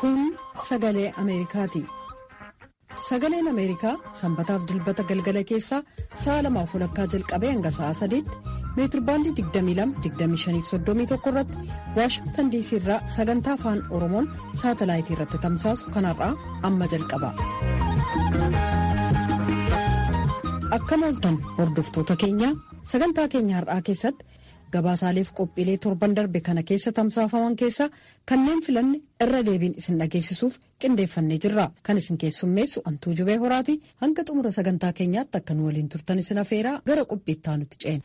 Kun sagalee Ameerikaati. Sagaleen Ameerikaa sanbataaf dilbata galgala keessaa sa'a lamaaf walakkaa jalqabee hanga sa'a sadiitti meetirbaandii 22-25-31 irratti waashingtan diisii irraa sagantaa afaan oromoon saatalaayitii irratti tamsaasu kanarraa amma jalqaba. Akkam ooltan hordoftoota keenya sagantaa keenya har'aa keessatti gabaasaaleef qophiilee torban darbe kana keessa tamsaafaman keessaa kanneen filanne irra deebiin isin dhageessisuuf qindeeffannee jirra kan isin keessummeessu antuu jubee horaati hanga xumura sagantaa keenyaatti akka nu waliin turtan isin afeeraa gara qophiittaa nutti ceena.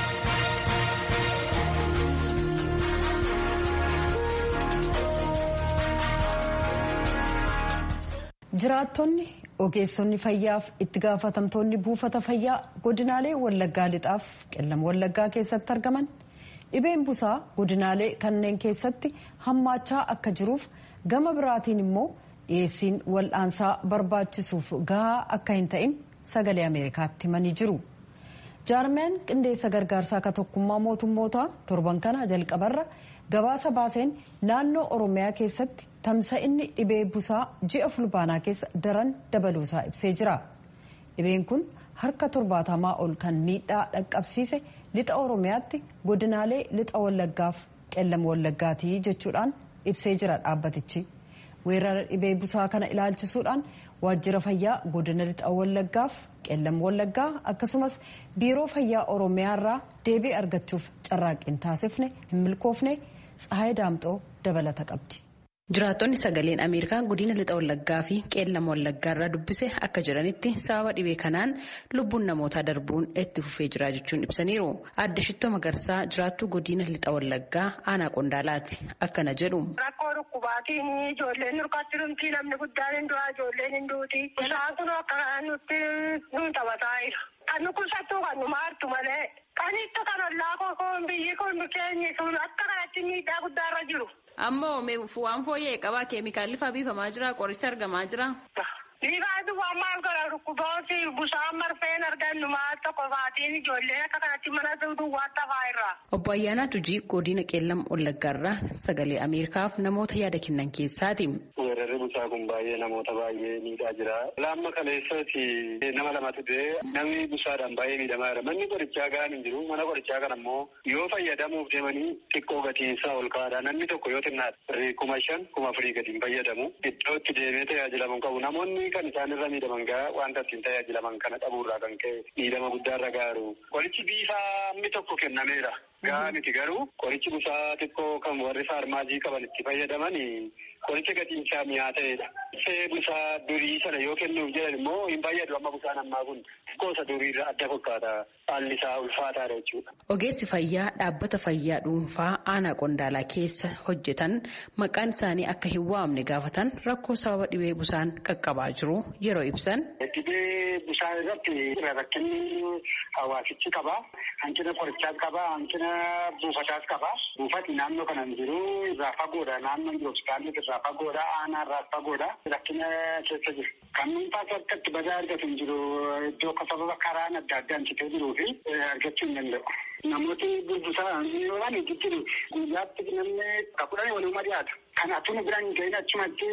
jiraattonni ogeessonni fayyaaf itti gaafatamtoonni buufata fayyaa godinaalee wallaggaa lixaaf qellam wallaggaa keessatti argaman dhibeen busaa godinaalee kanneen keessatti hammaachaa akka jiruuf gama biraatiin immoo dhiyeessiin wal'aansaa barbaachisuuf gahaa akka hin ta'in sagalee ameerikaatti himanii jiru. jaarmeen qindeessa gargaarsaa akka tokkummaa mootummootaa torban kana jalqabarra gabaasa baaseen naannoo oromiyaa keessatti tamsa'inni dhibee busaa ji'a fulbaanaa keessa daran dabaluusaa ibsee jira. dhibeen kun harka torbaatamaa ol kan miidhaa dhaqqabsiise lixa oromiyaatti godinaalee lixa wallaggaaf qellam wallaggaatii jechuudhaan ibsee jira dhaabbatichi. weerara dhibee busaa kana ilaalchisuudhaan waajjira fayyaa godina lixa wallaggaaf qellam wallaggaa akkasumas biiroo fayyaa oromiyaa irraa deebii argachuuf carraaqqiin taasifne hin milkoofne tsahaay daamxoo dabalata qabdi. Jiraattonni sagaleen Ameerikaa godina lixa wallaggaa fi qeellama wallaggaa irraa dubbise akka jedhanitti sababa dhibee kanaan lubbuun namootaa darbuun itti fufee jira jechuun ibsaniiru. Adda Shittoo Magarsaa jiraattuu godina lixa wallaggaa aanaa qondaalaati. Akkana jedhu. Rakkoo dhukkubaatiin ijoolleen nurkaatti dhumti namni guddaan hin du'a ijoolleen hin duuti. Isaan kun akka nutti nu taphataa jira. Kan nu kuusattuu kan nu maartu malee. Kan itti kan ollaa kokoon biyyi kun keenyi sun akka kanatti miidhaa guddaarra jiru. Ammoo waan fooyya'e qabaa keemikaalli faa biifamaa jira qoricha argamaa jira. Biifaa duwwaa maal godha dhukkubooti busaan marfeen argannu maal tokko faatiin ijoolleen akka kanatti mana duwwaa tafaa irraa. Obbo Ayyaanaa Tujii godina qeellam wallaggaarraa sagalee Ameerikaaf namoota yaada kennan keessaati. Weerarri busaa kun baay'ee namoota baay'ee miidhaa jira. Laamma kaleessatti nama lamatu du'e namni busaadhaan baay'ee miidhamaa jira. Manni qorichaa gahaan hin jiru. Mana qorichaa kana immoo yoo fayyadamuuf deemanii xiqqoo gatiinsaa ol kaa'aadha. Namni tokko yoo xinnaadha kuma shan kuma afurii gadi hin fayyadamu. Iddoo itti deemee tajaajilamu qabu. Namoonni kan isaan irra miidhaman gaa wanta ittiin tajaajilaman kana dhabuurraa kan ka'e miidhama guddaarra gaaru. Qorichi biifaa hammi tokko kennameera. Gahaa miti garuu qorichi busaa xiqqoo kan warri faarmaasii qaban itti fayyadaman qoricha gatiinsaa mi'aa ta'edha. See busaa durii sana yoo kennuuf jedhan immoo hin fayyadu amma busaan ammaa kun xiqqoosa duriirra adda fakkaata haalli isaa ulfaataadha jechuudha. Ogeessi fayyaa dhaabbata fayyaa dhuunfaa aanaa qondaalaa keessa hojjetan maqaan isaanii akka hin waamne gaafatan rakkoo sababa dhibee busaan qaqqabaa jiru yeroo ibsan. Dhibee busaa irratti rakkinni hawaasichi qaba. Hanqina qorichaas qaba. Hanqina buufataas qaba. Buufati naannoo kana hin jiru irraa fagoodha. Naannoon jiru hospitaalli irraa fagoodha. Aanaa irraa fagoodha. Rakkina keessa jiru. Kan dhuunfaas akka itti badaa argatu hin jiru. Iddoo akka sababa karaan adda addaan citee jiruu fi argachuu hin danda'u. Namooti busaa waan jiru guyyaatti namni kudhan waluma dhiyaatu. Kan atuma biraan ga'in achumatti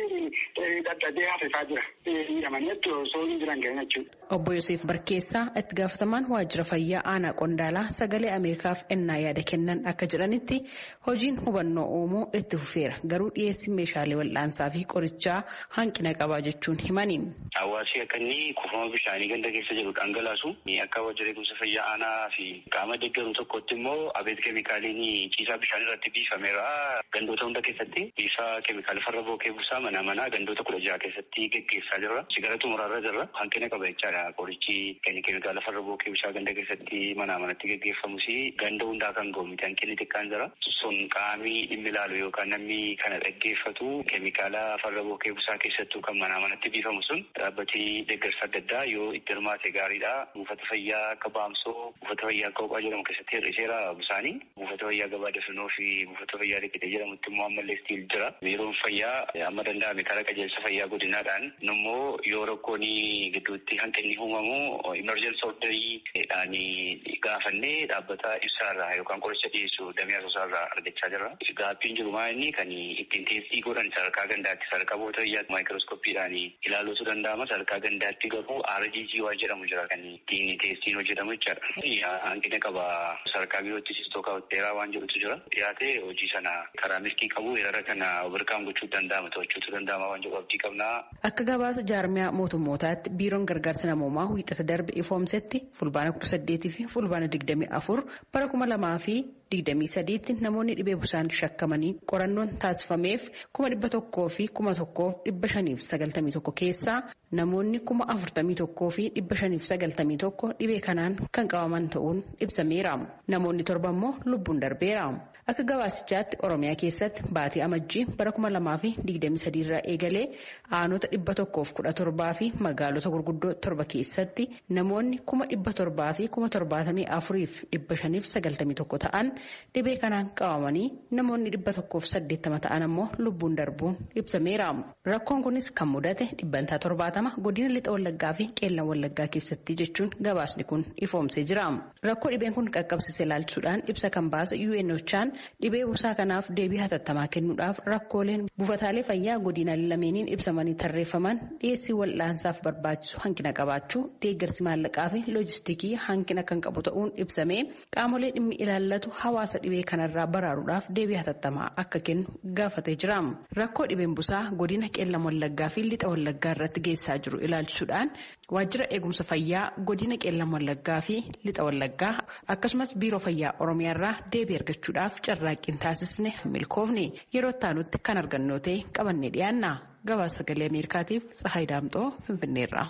dadhabee hafesaa jira. Hidhamanii osoo hin jiran ga'in jechuudha. Obbo Yoseef Barkeessaa itti gaafatamaan waajjira fayyaa aanaa qondaalaa sagalee Ameerikaaf ennaa yaada kennan akka jedhanitti hojiin hubannoo uumuu itti fufeera garuu dhiyeessi meeshaalee wal'aansaa fi qorichaa hanqina qabaa jechuun himani. Hawaasni akka inni kuufama bishaanii ganda keessa jiru dhangalaasu akka waajjira eegumsa fayyaa aanaa fi qaama deeggaru tokkotti immoo abeet keemikaaliin ciisaa bishaan irratti biifameera gandoota hunda keessatti biifaa keemikaala farra bookee busaa mana manaa gandoota kudha jaha keessatti geggeessaa jirra. Sigara xumuraarra jirra hanqina qaba jechaadha. Qorichi keemikaala farra bookee busaa ganda keessatti mana manatti geggeeffamus ganda hundaa kan ga'u miti hanqinni xiqqaan jira. Sun qaamii dhimmi ilaalu yookaan namni kana dhaggeeffatu keemikaala farra bookee busaa keessattuu kan mana manatti biifamu sun dhaabbati deeggarsa adda addaa yoo itti hirmaate gaariidha. Buufata fayyaa akka baamsoo, buufata fayyaa akka qophaa lama keessatti hir'iseera busaanii buufata fayyaa gabaa dafinoo fi buufata fayyaa liqite jedhamutti immoo ammallee stiil jira biiroon fayyaa amma danda'ame karaa qajeelsa fayyaa godinaadhaan immoo yoo rakkoon gidduutti hanqinni uumamu imerjensi orderiidhaan gaafannee dhaabbata ibsaarraa yookaan qoricha dhiyeessu damee asoosaarraa argachaa jirra. Gaaffiin jiru maa inni kan ittiin teestii godhan sadarkaa gandaatti sadarkaa buufata fayyaa maayikirooskoppiidhaan ilaaluutu danda'ama sadarkaa gandaatti garuu RGG waa jedhamu jira kan ittiin teestiin hojjetamu jechaadha. Hanqina qaba sadarkaa biirootti sistookaa dheeraa waan jedhutu jira. Dhiyaatee hojii sana karaa milkii qabu weerara kana birkaan gochuu danda'ama to'achuutu danda'ama waan jedhu abdii qabna. Akka gabaasa jaarmiyaa mootummootaatti biiroon gargaarsa namoomaa wiixata darbe ifoomsetti fulbaana kudha saddeetii fi fulbaana digdamii afur bara kuma lamaa fi digdamii sadiitti namoonni dhibee busaan shakkamanii qorannoon taasifameef kuma dhibba tokkoo fi kuma tokkoof dhibba shaniif sagaltamii tokko keessaa namoonni kuma afurtamii tokkoo fi dhibba shaniif sagaltamii tokko dhibee kanaan kan qabaman ta'uun ibsameera. Namoonni torba immoo lubbuun darbeera. Akka gabaasichaatti Oromiyaa keessatti baatii amajjii bara kuma lamaa fi digdamii sadii irraa eegalee aanota dhibba tokkoof kudha torbaa fi magaalota gurguddoo torba keessatti namoonni kuma dhibba torbaa fi kuma torbaatamii afuriif dhibba shaniif sagaltamii tokko ta'an dhibee kanaan qabamanii namoonni dhibba tokkoof saddeettama ta'an ammoo lubbuun darbuun ibsameera. Rakkoon kunis kan mudate dhibbantaa torbaatama godina lixa wallaggaa fi qeellan wallaggaa keessatti jechuun gabaasni kun ifoomsee jira. Rakkoo dhibeen kun qaqqabsiise ilaalchisuudhaan ibsa kan baase UNOChaan dhibee busaa kanaaf deebii hatattamaa kennuudhaaf rakkooleen buufataalee fayyaa godinaalee lameeniin ibsamanii tarreeffaman dhiyeessii wal'aansaaf barbaachisu hanqina qabaachuu deeggarsi maallaqaa fi loojistikii hanqina kan qabu ta'uun ibsamee qaamolee dhimmi ilaallatu hawaasa dhibee kanarraa baraaruudhaaf deebii hatattamaa akka kennu gaafatee jira. Rakkoo dhibeen busaa godina qeellam wallaggaa fi lixa wallaggaa irratti geessaa jiru ilaalchisuudhaan waajjira eegumsa fayyaa godina qeellam wallaggaa fi lixa wallaggaa akkasumas biiroo fayyaa oromiyaarraa deebii argachuudhaaf carraaqqiin taasisne milkoofne yeroo itti kan argannoo ta'e qabannee dhiyaanna gabaasa sagalee ameerikaatiif tsahayi daamxoo finfinneerra.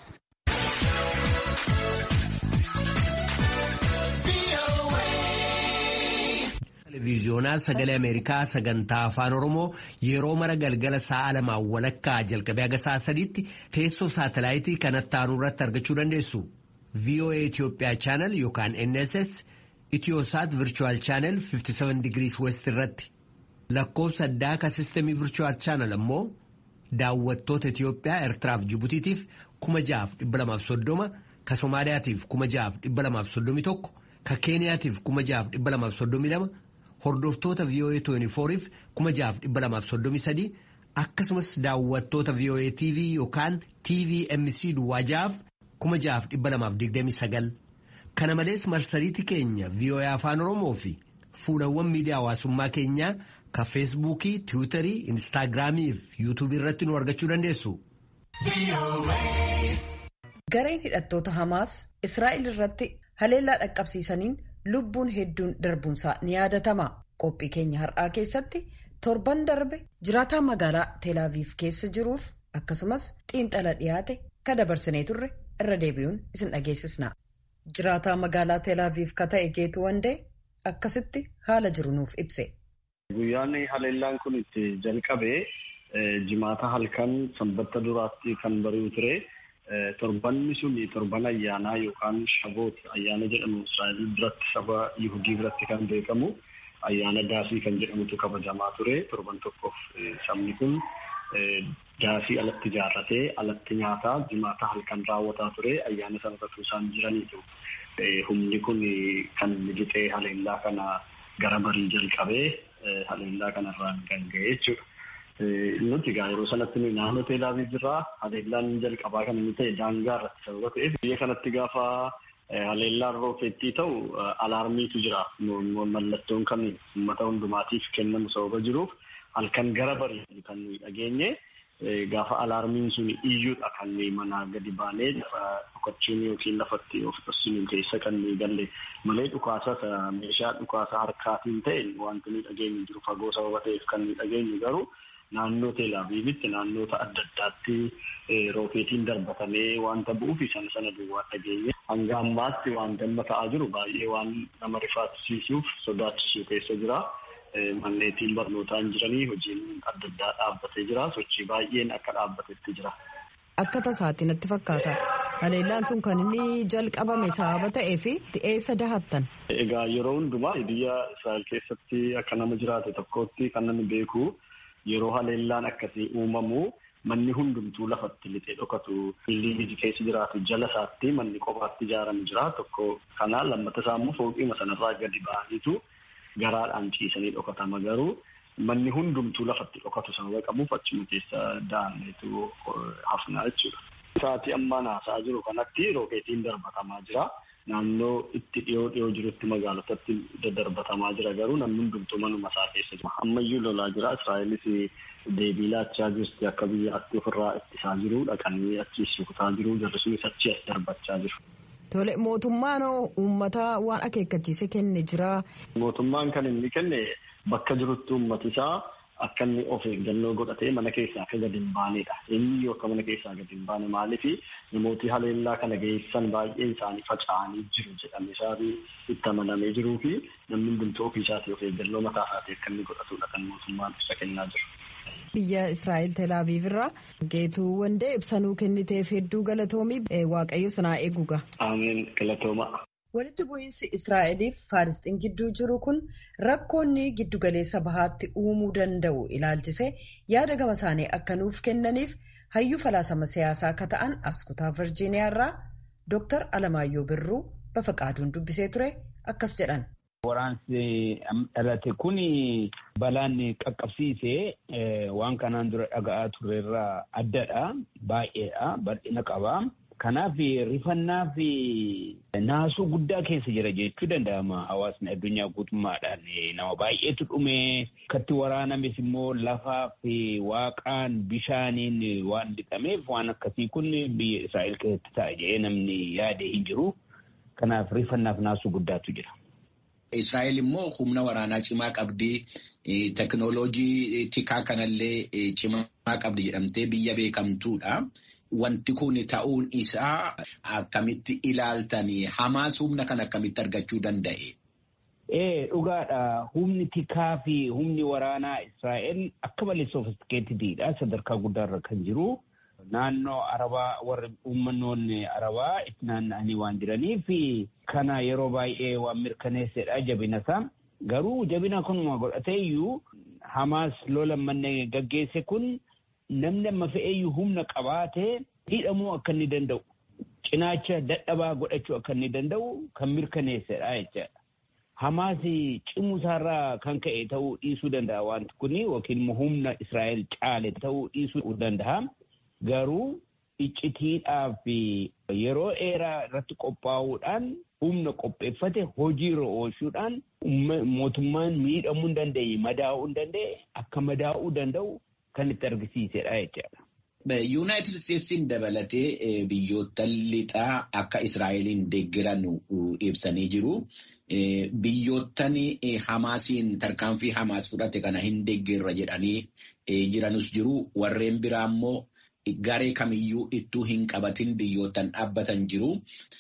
Televiiziyoonaa sagalee Ameerikaa sagantaa afaan Oromoo yeroo mara galgala sa'a lamaan walakkaa jalqabee haga sa'a sadiitti teessoo saatalaayitii kanatti aanu irratti argachuu dandeessu. VOA Itoophiyaa chaanal yookaan NSS Itiyoosaat Virchuwal chaanal 57 digirii West irratti lakkoofsa addaa ka sistemii Virchuwal chaanal ammoo daawwattoota Itiyoophiyaa Eertiraaf Jibutiitiif 6,230 ka Somaaliyaatiif 6,231 ka Keeniyaatiif 6,232 hordoftoota VOA 24f 6,233 akkasumas daawwattoota VOA TV yookaan TVMC Duwwaajaaf 6,229 kana malees marsariitii keenya VOA afaan Oromoo fi fuulawwan miidiyaa hawaasummaa keenyaa ka feesbuukii tiwiitarii instaagiraamii fi yuutuubii irratti nu argachuu dandeessu. Gareen hidhattoota Hamaas Israa'el irratti haleellaa dhaqqabsiisaniin lubbuun hedduun darbuunsaa ni yaadatama. Qophii keenya har'aa keessatti torban darbe jiraataa magaalaa Teelaaviif keessa jiruuf akkasumas xiinxala dhiyaate ka dabarsinee turre irra deebi'uun isin dhageessisna. Jiraataa magaalaa Teelaaviif ka ta'e Geetu Wandee akkasitti haala jiru nuuf ibse. Guyyaan haleellaan kun itti jalqabee jimaata halkan sanbata duraatti kan bari'u ture. Torbanni sun torban ayyaanaa yookaan shaboot ayyaana jedhamu Israa'el biratti saba Yihudii biratti kan beekamu ayyaana daasii kan jedhamutu kabajamaa ture. Torban tokkoof sabni kun daasii alatti ijaarratee alatti nyaataa jimaata halkan raawwataa ture. Ayyaana sana irratti isaan jiraniitu. Humni kun kan lixee haleellaa kana gara barii jalqabee haleellaa kanarraan kan ga'e jechuudha. Nuti egaa yeroo sanatti nuyi naannoo teelaabii jirraa haleellaan jalqabaa kan inni ta'e daangaa irratti sababa ta'eef biyya kanatti gaafa haleellaan rookeettii ta'u alaarmiitu jira. Mallattoon kan uummata hundumaatiif kennamu sababa jiruuf halkan gara barii kan nuyi dhageenye gaafa alaarmiin sun iyyuudha kan nuyi manaa gadi baanee dhokachuun yookiin lafatti of dhoksuun keessa kan nuyi galle malee dhukaasa meeshaa dhukaasa harkaatiin ta'e wanti nuyi dhageenyu jiru fagoo sababa ta'eef kan nuyi dhageenyu garuu naannoo teelaaviivitti naannoota adda addaatti rookeetiin darbatamee wanta bu'uuf sana sana duwwaa dhageenye hanga ammaatti wanta amma ta'aa jiru baay'ee waan nama rifaachisiisuuf sodaachisuu keessa jira. Manneetiin barnootaan jiranii hojiin adda addaa dhaabbatee jira. Sochii baay'een akka dhaabbatetti jira. Akka tasaatti natti fakkaata. Haleellaan sun kan inni jalqabame sababa ta'ee fi eessa dahattan? Egaa yeroo hundumaa biyya Israa'el keessatti akka nama jiraate tokkotti kan namni beeku yeroo haleellaan akkasii uumamu manni hundumtuu lafatti lixee dhokatu biyyi keessa jiraatu jala isaatti manni qofaatti ijaarame jira tokko kana lammata isaa immoo fooqiima sanarraa gadi ba'aniitu garaadhaan ciisanii dhokatama garuu manni hundumtuu lafatti dhokatu sababa qabuuf achuma keessa da'anneetu hafnaa jechuudha. Sa'aatii ammaa naasaa jiru kanatti rookeetiin darbatamaa jira. Naannoo itti dhiyoo dhiyoo jirutti magaalotatti daddarbatamaa jira garuu namni hundumtuu manuma isaa keessa jira. Ammayyuu lolaa jira. Israa'elis deebii laachaa jirti akka biyyaatti ofirraa ittisaa jiru dhaqanii achi rukutaa jiru jarrisuunis achi as darbachaa jiru. Tole mootummaan uummata waan akeekkachiise kenne jira. Mootummaan kan inni kenne bakka jirutti uummati isaa akka inni of eeggannoo godhatee mana keessaa akka gadi hin baanedha. Eenyu akka mana keessaa gadi hin baane maaliif namooti haleellaa kana geessan baay'een isaanii faca'anii jiru jedhamee isaafi itti amanamee jiruu fi namni hundumtuu ofii isaatii of eeggannoo mataa isaatii akka inni godhatudha kan mootummaan ibsa kennaa jiru. Biyya Israa'el Telaaviv irraa geetuu wandee ibsanuu kenniteef hedduu galatoomii waaqayyo sanaa eeguga. Ameen galatooma. Walitti bu'iinsi Israa'eliif Faarisxiin gidduu jiru kun rakkoonni giddugaleessa bahaatti uumuu danda'u ilaalchisee yaada gama isaanii akka nuuf kennaniif hayyuu falaasama siyaasaa akka ta'an as kutaa Virjiiniyaa irraa Dr. Alamaayyoo Birruu Bafaqaaduun dubbisee ture akkas jedhan. Waraansi dhalate kun balaan qaqqabsiise waan kanaan dura dhaga'aa turreerraa addadha. Baay'eedha. Bal'ina qaba. Kanaaf rifannaa fi naasuu guddaa keessa jira jechuu danda'ama. Hawaasni addunyaa guutummaadhaan nama baay'eetu dhume. Akkatti waraanames immoo lafaa fi waaqaan bishaaniin waan lixameef waan akkasii kun biyya Israa'el keessatti ta'a jedhee namni yaade hin jiru. Kanaaf rifannaaf naasuu guddaatu jira. Israa'el immoo humna waraanaa cimaa qabdi. Teknooloojii tikaa kanallee cimaa qabdi jedhamtee biyya beekamtuudha. Wanti kun ta'uun isaa akkamitti ilaaltanii Hamaas humna kan akkamitti argachuu danda'e? Ee dhugaadha. Humni tikaa fi humni waraanaa Israa'el akka malee soofistikeetidha. Sadarkaa guddaarra kan jiru. Naannoo Arabaa warri uummannoonni Arabaa itti naanna'anii waan jiraniif kana yeroo baay'ee waan mirkaneessedha jabina isaa. Garuu jabina kunuma godhateeyyuu Hamaas lola manne gaggeesse kun namni amma fe'eeyyuu humna qabaatee hidhamuu akka inni danda'u cinaacha dadhabaa godhachuu akka inni danda'u kan mirkaneessedha jechaadha. Hamaas cimuu isaarraa kan ka'e ta'uu dhiisuu danda'a wanti kun yookiin immoo humna Israa'el caale ta'uu dhiisuu danda'a. Garuu iccitiidhaaf yeroo dheeraa irratti qophaa'uudhaan humna qopheeffate hojiirra oolchuudhaan mootummaan miidhamuu hin dandeenye madaa'uu hin danda'e akka madaa'uu danda'u kan itti argisiisedha jechaadha. Yuunaayitid Isteetsiin dabalatee biyyoota lixaa akka Israa'eliin deeggiran ibsanii jiru. Biyyoottan Hamaasiin tarkaanfii Hamaas fudhate kana hin deeggerra jedhanii jiranus jiru. Warreen biraa immoo garee kamiyyuu ittuu hin qabatin biyyootan dhaabbatan jiru.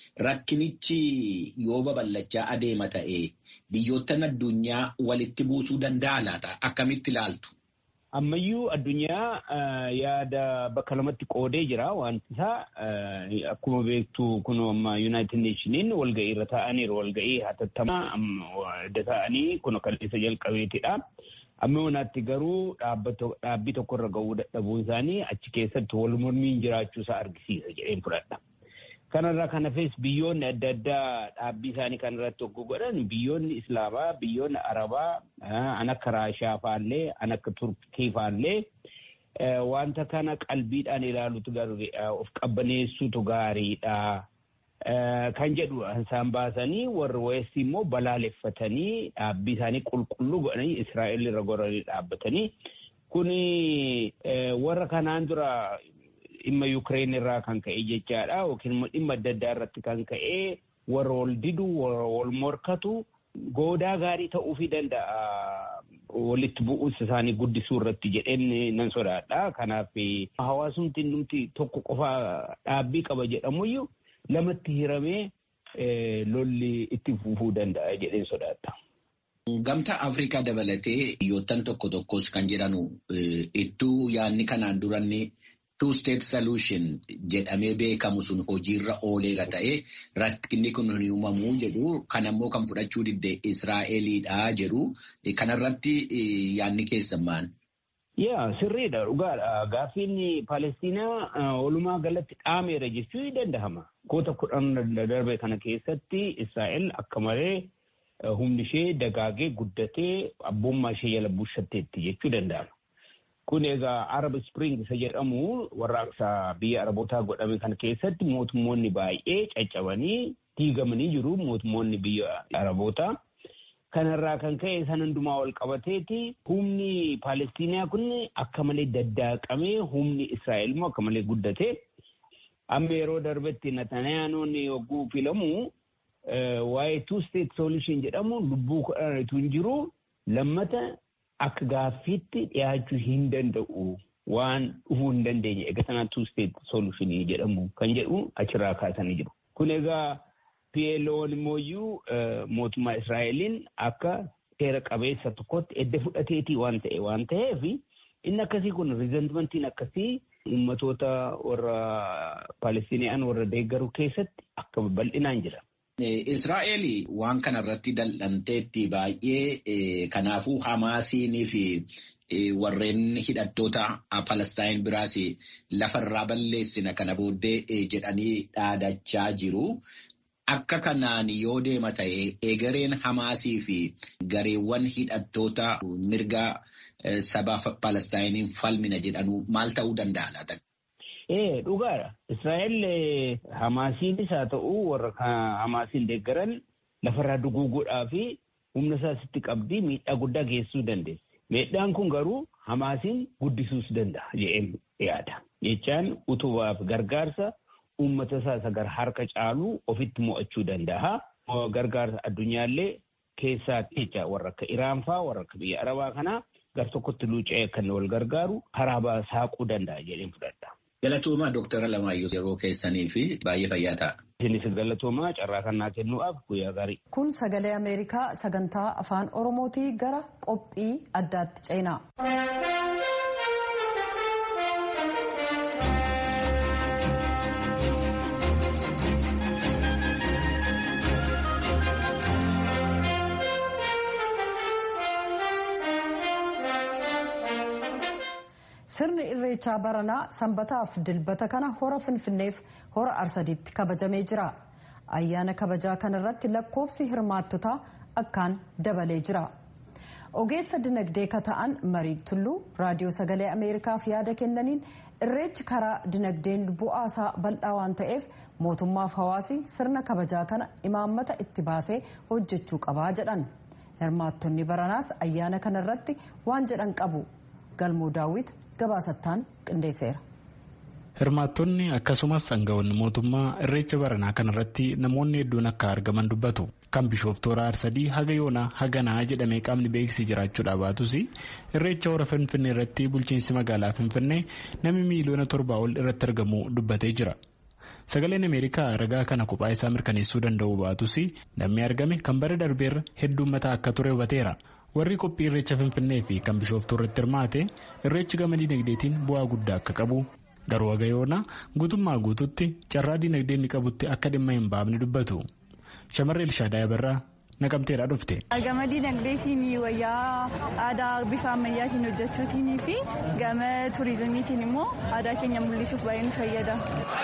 Rakkinichi yoo babal'achaa adeema ta'e biyyoottan addunyaa walitti buusuu danda'a laata? Akkamitti ilaaltu? Ammayyuu addunyaa yaada bakka lamatti qoodee jira wanti isaa akkuma beektu kun amma Yuunaayitid Neeshiniin walga'ii irra taa'aniiru walga'ii hatattamaa adda ta'anii kun kalliisa jalqabeetidha. Amma wanaatti garuu dhaabbii tokko irra ga'uu dadhabuun isaanii achi keessatti wal mormiin jiraachuusaa argisiisa jedheen fudhadha. Kanarraa kan hafes biyyoonni adda addaa dhaabbii isaanii kan irratti hogguu godhan biyyoonni Islaamaa, biyyoonni Arabaa, an akka Raashaa faallee, an akka Turkii faallee wanta kana qalbiidhaan ilaalutu of qabbaneessutu gaariidha. Kan jedhu isaan baasanii warri weessi immoo balaaleffatanii dhaabbii isaanii qulqulluu godhanii Israa'el irra goranii dhaabbatanii kuni warra kanaan dura dhimma Yukireen irraa kan ka'e jechaadha yookiin immoo dhimma adda addaa irratti kan ka'e warra wal didu warra wal morkatu goodaa gaarii ta'uufii danda'a walitti bu'uus isaanii guddisuu irratti jedheen nan sodaadha. Kanaaf hawaasumti numti tokko qofa dhaabbii qaba jedhamuyyuu lamatti hiramee lolli itti fufuu danda'a jedheen sodaadha. Gamtaa Afrikaa dabalatee biyyoottan tokko tokkos kan jedhanu ittuu yaadni kanaan duranni two state solution jedhamee beekamu sun hojiirra ooleera ta'ee rakkinni kun hin uumamu jedhu kanammoo kan fudhachuu didde Israa'eliidha jedhu kanarratti yaadni keessan maal? Yaa sirriidha dhugaadha gaaffiin Palestiinaa walumaa galatti dhaameera jechuu ni danda'ama. Koota kudhan darbe kana keessatti Israa'el akka malee humni ishee dagaagee guddatee abbummaa ishee jala bushatteetti jechuu danda'ama. Kun egaa Arab Spring isa jedhamu warraaqsa biyya Arabootaa godhame kana keessatti mootummoonni baay'ee caccabanii diigamanii jiru mootummoonni biyya Arabootaa. Kanarraa kan ka'e san hundumaa wal qabateeti humni Palestiinaa kun akka malee daddaaqamee humni Israa'el immoo akka malee guddatee amma yeroo darbetti Natanayaanoon yogguu filamu waa'ee two state solution jedhamu lubbuu kudhanitu hin jiru lammata akka gaaffiitti dhiyaachuu hin danda'u waan dhufuu hin dandeenye egaa sanaa two state solution jedhamu kan jedhu achirraa kaasanii jiru. Kun egaa PLO'n immoo mootummaa Israa'eliin akka seera qabeessa tokkotti edda fudhateetii waan ta'e waan ta'eef inni akkasii kun riizentimentiin akkasii uummatoota warra Palestiiniyaan warra deeggaru keessatti akka bal'inaan jira. Israa'eel waan kanarratti dal'anteetti baay'ee kanaafuu Hamaasiinii fi warreen hidhattoota Palestaan biraas lafarraa balleessina kana booddee jedhanii dhaadachaa jiru. Akka kanaan yoo deema ta'e egereen Hamaasii fi gareewwan hidhattoota mirga saba Palestaayiniin falmina jedhanu maal ta'uu danda'a laata? Ee dhugaadha. Israa'el Hamaasiinis haa ta'u warra Hamaasiin deeggaran lafarraa duguuguudhaa fi humna isaasitti qabdii miidhaa guddaa geessisuu dandeessi. Miidhaan kun garuu Hamaasiin guddisuus danda'a jedheen yaada. Jechaan utubaaf gargaarsa uummata isaa isa gara harka caalu ofitti mo'achuu danda'a. Gargaarsa addunyaallee keessaatti jecha warra akka Iraan fa'aa warra akka biyya Arabaa kanaa gar tokkotti luuca'ee kan wal gargaaru karaa saaquu danda'a jedheen fudhadha. Galatoomaa Dooktara Lamaayyoo yeroo keessanii fi baay'ee fayyaa ta'a. Isinis galatoomaa carraa kannaa kennuudhaaf guyyaa gaarii. Kun sagalee Ameerikaa sagantaa afaan Oromootii gara qophii addaatti ceenaa. sirni irreechaa baranaa sanbataaf dilbata kana hora finfinneef hora arsadiitti kabajamee jira ayyaana kabajaa kanarratti lakkoofsi hirmaattotaa akkaan dabalee jira ogeessa dinagdee ka ta'an marii tulluu raadiyoo sagalee ameerikaaf yaada kennaniin irreechi karaa dinagdeen bu'aasaa bal'aa waan ta'eef mootummaaf hawaasi sirna kabajaa kana imaammata itti baasee hojjechuu qabaa jedhan hirmaattonni baranaas ayyaana kanarratti waan jedhan qabu galmoo daawwit gabaasattaan qindeesseera. hirmaattonni akkasumas aangawoonni mootummaa irreecha baranaa kanarratti namoonni hedduun akka argaman dubbatu kan bishooftoora arsadii haga yoonaa haganaa jedhamee qaamni beeksisee jiraachuudha baatus irreecha hora finfinnee irratti bulchiinsi magaalaa finfinnee namni miiliyoona torbaa ol irratti argamu dubbatee jira. sagaleen ameerikaa ragaa kana kophaa isaa mirkaneessuu danda'u baatus namni argame kan bara darbeerra hedduummataa akka ture hubateera. warri qophii irreecha finfinnee fi kan bishooftuu irratti hirmaate irreechi gama dinagdeetiin bu'aa guddaa akka qabu garuu haga yoonaa guutummaa guututti carraa dinagdee inni qabutti akka dhimma hin baafne dubbatu shamarree ilshaadaa yabarraa naqamteedhaa dhufte. gama dinagdeetiin wayyaa aadaa bifa ammayyaatiin hojjechuutiin fi gama turizimiitiin immoo aadaa keenya mul'isuuf baay'ee nu fayyada.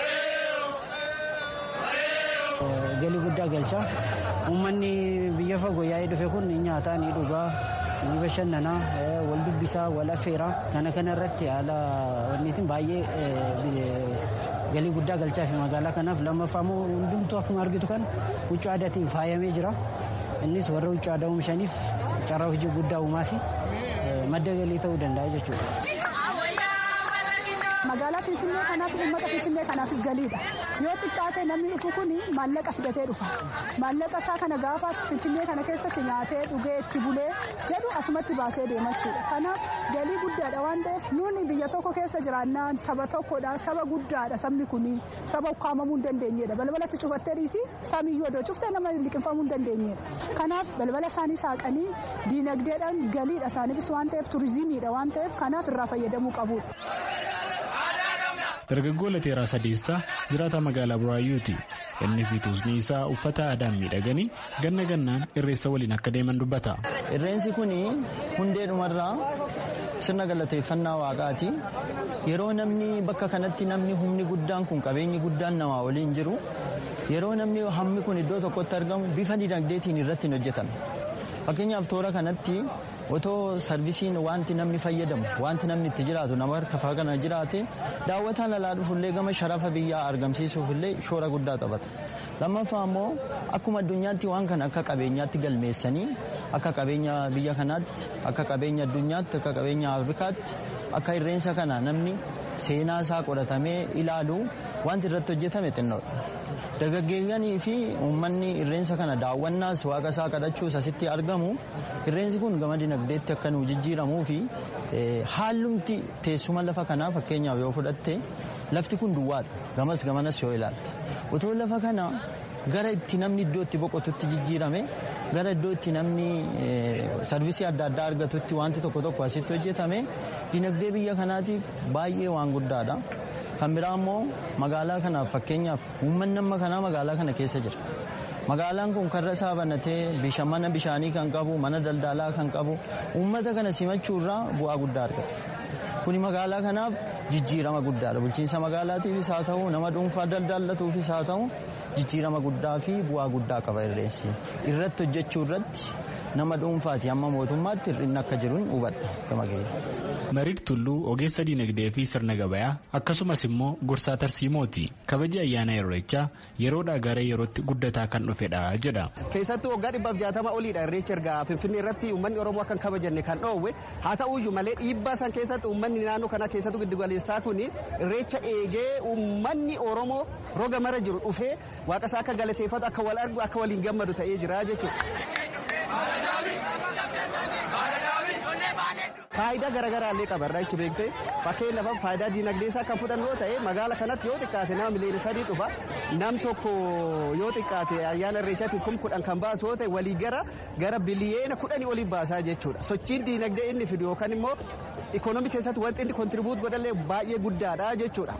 galii guddaa galcha uummanni biyya fagoo yaa'ee dhufe kun ni nyaataa ni dhugaa ni bashannanaa wal dubbisaa wal affeeraa kana kana irratti haala wanniitiin baay'ee galii guddaa galchaa fi magaalaa kanaaf lammaffaa immoo hundumtuu akkuma argitu kan huccuu aadaatiin faayamee jira innis warra huccuu aadaa oomishaniif carraa hojii guddaa uumaa fi madda galii ta'uu danda'a jechuudha. magaalaa finfinnee kanaaf uummata finfinnee kanaafis galiidha yoo xiqqaate namni dhufu kun maallaqa fidatee dhufa maallaqa isaa kana gaafas finfinnee kana keessatti nyaatee dhugee itti bulee jedhu asumatti baasee deemachuudha kanaaf galii guddaadha waan ta'eef nuuni biyya tokko keessa jiraannaan saba tokkodha saba guddaadha sabni kun saba ukkaamamuu hin dandeenyedha balbalatti cufattee dhiisi samiyyuu odoo cuftee nama liqinfamuu hin dandeenyedha kanaaf balbala isaanii saaqanii diinagdeedhaan galiidha isaaniifis waan ta'eef turizimiidha waan ta'eef kanaaf irraa fayyadamuu qabudha. dargaggoo lateeraa sadeessaa jiraata magaalaa buraayyuuti inni fi tuusni isaa uffata aadaan miidhaganii ganna gannaan irreessa waliin akka deeman dubbata. Irreensi kun hundee dhumarraa sirna galateeffannaa waaqaati. Yeroo namni bakka kanatti namni humni guddaan kun qabeenyi guddaan namaa waliin jiru yeroo namni hammi kun iddoo tokkotti argamu bifa dinagdeetiin irratti hin hojjetame. Fakkeenyaaf toora kanatti otoo sarvisiin wanti namni fayyadamu wanti namni itti jiraatu nama harka faa kana jiraate daawwataan alaa dhufullee gama sharafa biyyaa argamsiisuufillee shoora guddaa taphata. Lammaffaa immoo akkuma addunyaatti waan kana akka qabeenyaatti galmeessanii akka qabeenya biyya kanaatti akka qabeenya addunyaatti akka qabeenya afrikaatti akka irreensa kana namni seenaa isaa qoratamee ilaalu wanti irratti hojjetame xinnoodha. Dargaggeeyyanii fi uummanni irreensa kana daawwannaas waaqa isaa kadhachuus asitti argamu irreensi kun gama dinagdeetti akka nu jijjiiramuu fi haalumti teessuma lafa kanaa fakkeenyaaf yoo fudhatte lafti kun duwwaadha gamas gamanas yoo ilaalte otoo lafa kana gara itti namni iddoo itti boqotutti jijjiirame gara iddoo itti namni sarvisii adda addaa argatutti wanti tokko tokko asitti hojjetame dinagdee biyya kanaatiif baay'ee waan guddaadha. Kan biraa immoo magaalaa kanaaf fakkeenyaaf uummanni amma kanaa magaalaa kana keessa jira. Magaalaan kun karra isaa banatee mana bishaanii kan qabu mana daldalaa kan qabu uummata kana simachuurraa bu'aa guddaa argata. Kuni magaalaa kanaaf jijjiirama guddaadha. Bulchiinsa magaalaatiifis haa ta'u nama dhuunfaa daldalatuufis haa ta'u jijjiirama guddaa fi bu'aa guddaa qaba irreessi. Irratti hojjechuu irratti nama dhuunfaati amma mootummaatti hir'inni akka jiruun hubadha gama Mariid Tulluu ogeessa diinagdee fi sirna gabayaa akkasumas immoo gorsaa tarsiimooti. Kabaji ayyaana irreechaa yeroodhaa gara yerootti guddataa kan dhufedha jedha. Keessattuu waggaa dhibbaaf jaatama oliidha irreecha erga Finfinnee irratti uummanni Oromoo akka hin kabajanne kan dhoowwe haa ta'uyyuu malee dhiibbaa san keessatti uummanni naannoo kana keessattuu giddugaleessaa kun irreecha eegee uummanni Oromoo roga mara jiru dhufee waaqa isaa akka galateeffatu akka wal argu akka waliin gammadu ta'ee jira jechuudha. Faayidaa garaagaraa illee qaba irraa beekte fakkeenyaaf faayidaa diinagdee isaa kan fudhannu yoo ta'e magaala kanatti yoo xiqqaate nama miliyoona sadii dhufa nam tokko yoo xiqqaate ayyaana irreechaatiif kum kudhan kan baasu yoo ta'e walii gara gara biliyeena kudhanii olii baasaa jechuudha. Sochiin diinagdee inni fidu yookaan immoo ikoonoomii keessatti wanti inni kontribuut godhallee baay'ee guddaadha jechuudha.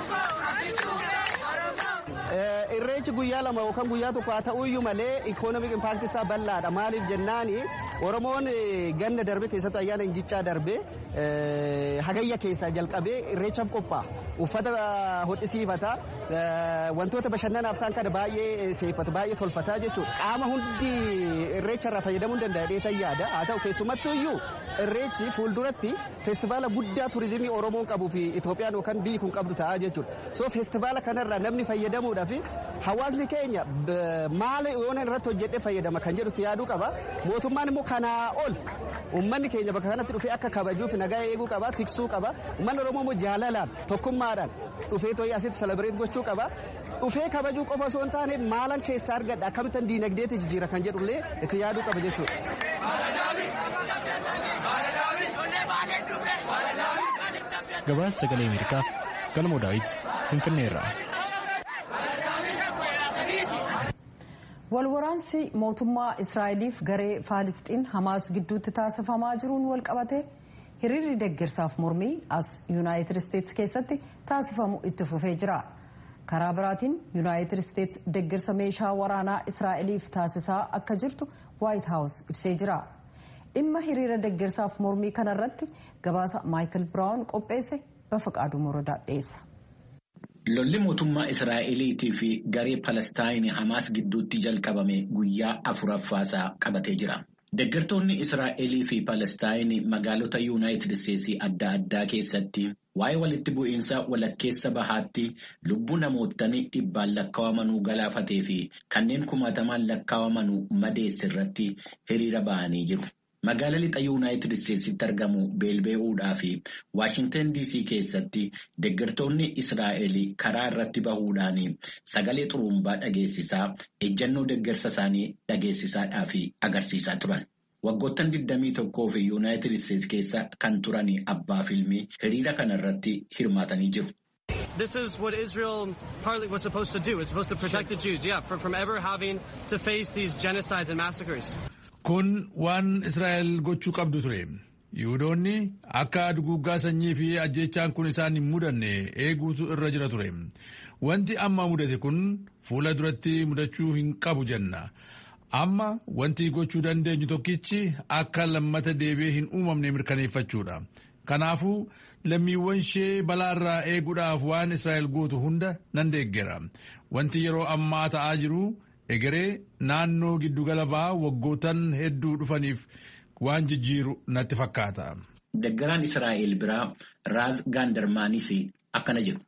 Irreechi guyyaa lama yookaan guyyaa tokko haa ta'uyyuu malee ikoonomik impaakti isaa bal'aadha. Maaliif jennaani Oromoon ganna darbe keessatti ayyaana ingichaa darbe hagayya keessaa jalqabee irreechaaf qophaa'a. Uffata hodhisiifata wantoota bashannanaaf ta'an kana baay'ee seeffata baay'ee tolfata jechuudha. Qaama hundi irreecharraa fayyadamuu danda'a dheetan yaada. Haa ta'u keessumattuyyuu irreechi fuulduratti feestivaala guddaa turizimii Oromoon qabuu fi Itoophiyaan yookaan biyyi kun qabdu ta'a jechuudha. So feestivaala kanarraa namni fayyadamuudhaaf hawaasni keenya maal yoona irratti hojjedhee fayyadama kan jedhutti yaaduu qaba. Mootummaan immoo kanaa ol uummanni keenya bakka kanatti dhufee akka kabajuuf nagaa eeguu qaba tiksuu qaba. Uummanni Oromoo immoo jaalalaan tokkummaadhaan dhufee too'ee asitti selebireet gochuu qaba. Dhufee kabajuu qofa osoo hin taane maalan keessaa argadha akkamittan diinagdeetti jijjiira kan jedhullee itti yaaduu qaba jechuudha. Gabaasa sagalee Ameerikaaf galmoo daawit Finfinneerraa. Walwaraansi mootummaa Israa'eliif garee Faalisxiin Hamaas gidduutti taasifamaa jiruun wal qabate hiriirri deeggarsaaf mormii as Yuunaayitid Isteetsi keessatti taasifamu itti fufee jira. Karaa biraatiin Yuunaayitid Isteetsi deeggarsa meeshaa waraanaa Israa'eliif taasisaa akka jirtu Waayit Haawus ibsee jira. Dhimma hiriira deeggarsaaf mormii kanarratti gabaasa Maayikil Biraawun qopheesse Bafaqaaduu Morodaa dhiyeessa. Lolli mootummaa Israa'eliitii fi garee Palestaayinii Hamaas gidduutti jalqabame guyyaa afuraffaasaa qabatee jira. Deeggartoonni Israa'elii fi Palestaayinii magaalota Yuunaayitid Isteetsii adda addaa keessatti waa'ee walitti bu'iinsa walakkeessa bahaatti lubbuu namootni dhibbaan lakkaa'amanuu galaafatee fi kanneen kumaatamaan lakkaa'amanuu madeesse irratti hiriira ba'anii jiru. Magaala lixa Yuunaayitid Isteetsitti argamu beelbee'uudhaa fi Waashintan DC keessatti deeggartoonni Israa'el karaa irratti bahuudhaan sagalee xurumbaa dhageessisaa ejjannoo deeggarsa isaanii dhageessisaadhaa fi agarsiisaa turan. Waggoottan 21 fi Yuunaayitid Isteetsi keessa kan turan abbaa fiilmii hiriira kanarratti hirmaatanii jiru. This is what Israel partly was supposed to do. It's supposed to protect the Jews, yeah, from, from ever having to face these genocides and massacres. Kun waan Israa'el gochuu qabdu ture. Yihudoonni akka duguuggaa sanyii fi ajjechaan kun isaan hin mudanne eeguutu irra jira ture. Wanti amma mudate kun fuula duratti mudachuu hin qabu jenna. Amma wanti gochuu dandeenyu tokkichi akka lammata deebi'ee hin uumamne mirkaneeffachuudha. Kanaafuu lammiiwwan ishee balaarraa eeguudhaaf waan Israa'el gootu hunda nan deeggera. Wanti yeroo ammaa ta'aa jiru egeree naannoo giddugala ba'aa waggootan hedduu dhufaniif waan jijjiiru natti fakkaata. Deggaraan Israa'el biraa Raaz Gaandarmaanis akkana jedhu.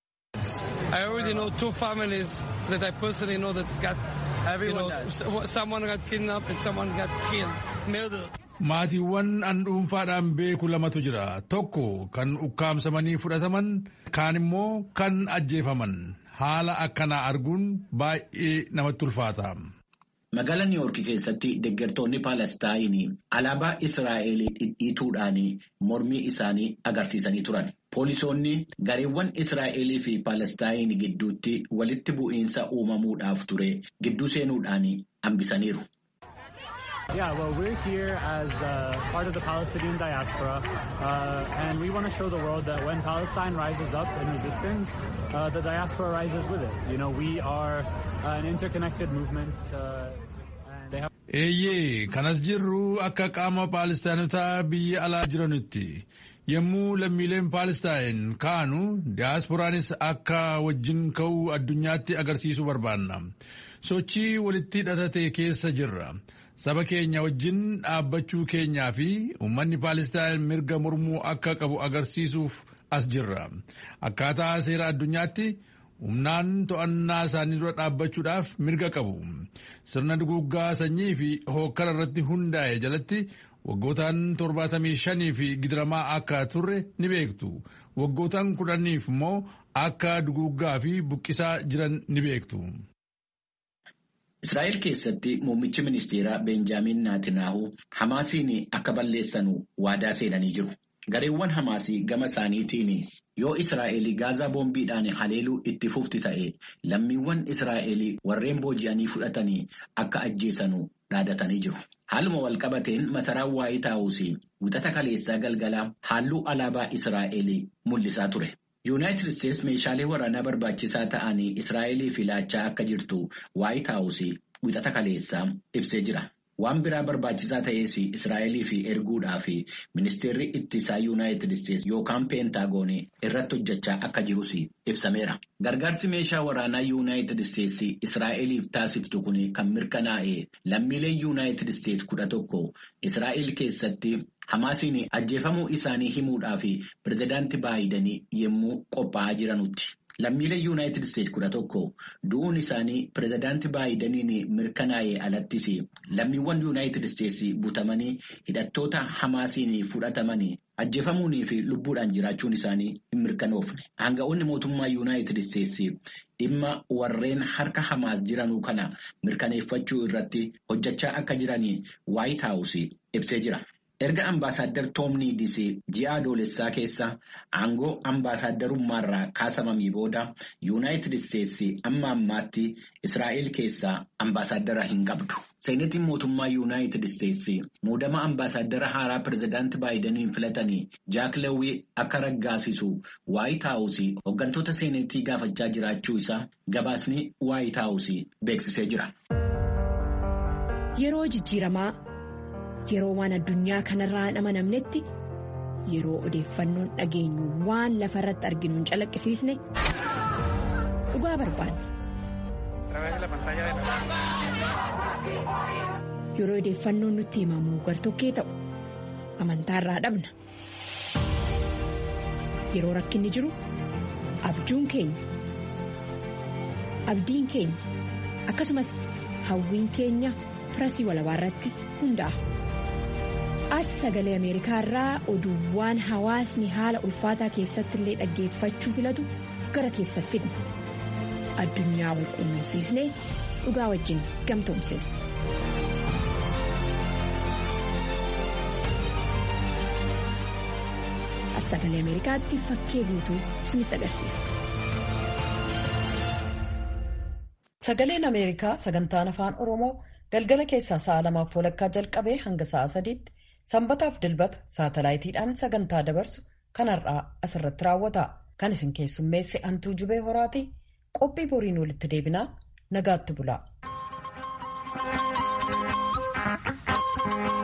I already know two families that I personally know that got, you know, someone got kidnapped and someone got killed, murdered. Maatiiwwan an dhuunfaadhaan beeku lamatu jira. Tokko kan ukkaamsamanii fudhataman, kaan immoo kan ajjeefaman. Haala akkanaa arguun baay'ee namatti ulfaata. Magaalaa Niiwoorki keessatti deeggartoonni Paalestaayinii alaabaa Israa'el dhidhiituudhaan mormii isaanii agarsiisanii turan. Poolisoonni gareewwan Israa'elii fi Paalestaayin gidduutti walitti bu'iinsa uumamuudhaaf ture gidduu seenuudhaan hambisaniiru. Yeah, well, we're here as uh, part of the Palestinian diaspora, uh, and we want to show the world that when Palestine rises up in resistance, uh, the diaspora rises with it. You know, we are an interconnected movement. and they have Eeyyee kanas jirru akka qaama Paalestaanotaa biyya alaa jiranitti yommuu lammiileen Paalestaan kaanu diyaasporaanis akka wajjin ka'uu addunyaatti agarsiisuu barbaanna. Sochii walitti hidhatate keessa jirra. Saba keenya wajjin dhaabbachuu keenyaa fi uummanni Paalestaan mirga mormuu akka qabu agarsiisuuf as jirra. Akkaataa seera addunyaatti humnaan to'annaa isaanii dura dhaabbachuudhaaf mirga qabu. Sirna duguuggaa sanyii fi hookkara irratti hundaa'e jalatti waggootaan torbaatamii shanii fi gidiramaa akka turre ni beektu. Waggootaan kudhaniif immoo akka duguuggaa fi buqqisaa jiran ni beektu. Israa'el keessatti muummichi ministeeraa Beenjaamin Naatinaahu Hamaasiin akka balleessanu waadaa seenanii jiru. Gareewwan Hamaasii gama isaaniitiin yoo Israa'el gaazaa boombiidhaan haleeluu itti fufti ta'e lammiiwwan Israa'el warreen booji'anii fudhatanii akka ajjeesanu dhaadatanii jiru. Haaluma walqabateen masaraan waayii taa'uus wixata kaleessaa galgala halluu alaabaa Israa'el mul'isaa ture. Yuunaayitid Isteets meeshaalee waraanaa barbaachisaa ta'anii Israa'eliif laachaa akka jirtu waayit haawusii wixata kaleessaa ibsee jira. Waan biraa barbaachisaa ta'es Israa'eliif erguudhaaf ministeerri ittisaa Yuunaayitid Isteets yookaan peentaagoonii irratti hojjechaa akka jirus ibsameera. Gargaarsi meeshaa waraanaa Yuunaayitid Isteets Israa'eliif taasiftu kun kan mirkanaa'e lammiileen Yuunaayitid Isteets kudha tokko Israa'el keessatti Hamaasiin ajjeefamuu isaanii himuudhaaf pirezidaantii Baayidanii yommuu qophaa'aa jiranutti. Lammiileen Yuunaayitid Isteets kudha tokko du'uun isaanii pirezidaantii Baayidaniin mirkanaa'ee alattis lammiiwwan Yuunaayitid Isteets butamanii hidhattoota Hamaasiin fudhatamanii ajjeefamuunii fi lubbuudhaan jiraachuun isaanii hin mirkanoofne. Aanga'oonni mootummaa Yuunaayitid Isteets dhimma warreen harka Hamaas jiranuu kana mirkaneeffachuu irratti hojjechaa akka jiranii Waayit Haawus ibsee jira. Erga ambaasaadder Toom Niidis ji'a adoolessaa keessa aangoo ambaasaaddarummaarraa kaasamamii booda Yuunaayitid Isteets amma ammaatti Israa'el keessaa ambaasaadara hin qabdu. Seenetiin mootummaa Yuunaayitid Isteets muudama ambaasaadara haaraa pirezidaantii Baayidaniin filatanii Jaak Lewwii akka raggaasisu Waayit Haawus hooggantoota seenetii gaafachaa jiraachuu isaa gabaasni Waayit Haawus beeksisee jira. Yeroo jijjiiramaa. Yeroo waan addunyaa kanarraa hin amanamnetti yeroo odeeffannoon dhageenyu waan lafa irratti arginu hin calaqqisiisne dhugaa barbaanna. Yeroo odeeffannoon nutti himamu gartokkee ta'u amantaarraa dhabna. Yeroo rakkinni jiru abjuun keenya abdiin keenya akkasumas hawwiin keenya pirasii walabaa irratti hundaa'a. as sagalee ameerikaa irraa oduuwwan hawaasni haala ulfaataa keessatti illee dhaggeeffachuu filatu gara keessa fidna addunyaa wal quunnamsiisnee dhugaa wajjin gamtoomsina. as sagalee ameerikaatti fakkee guutuu isinitti agarsiisa. sagaleen ameerikaa sagantaan afaan oromoo galgala keessaa sa'a lamaaf walakkaa jalqabee hanga sa'a sadiitti. sanbataaf dilbata saatalaayitiidhaan sagantaa dabarsu kan har'aa asirratti raawwata kan isin keessummeesse antuu jubee horaati qophii boriin walitti deebinaa nagaatti bulaa.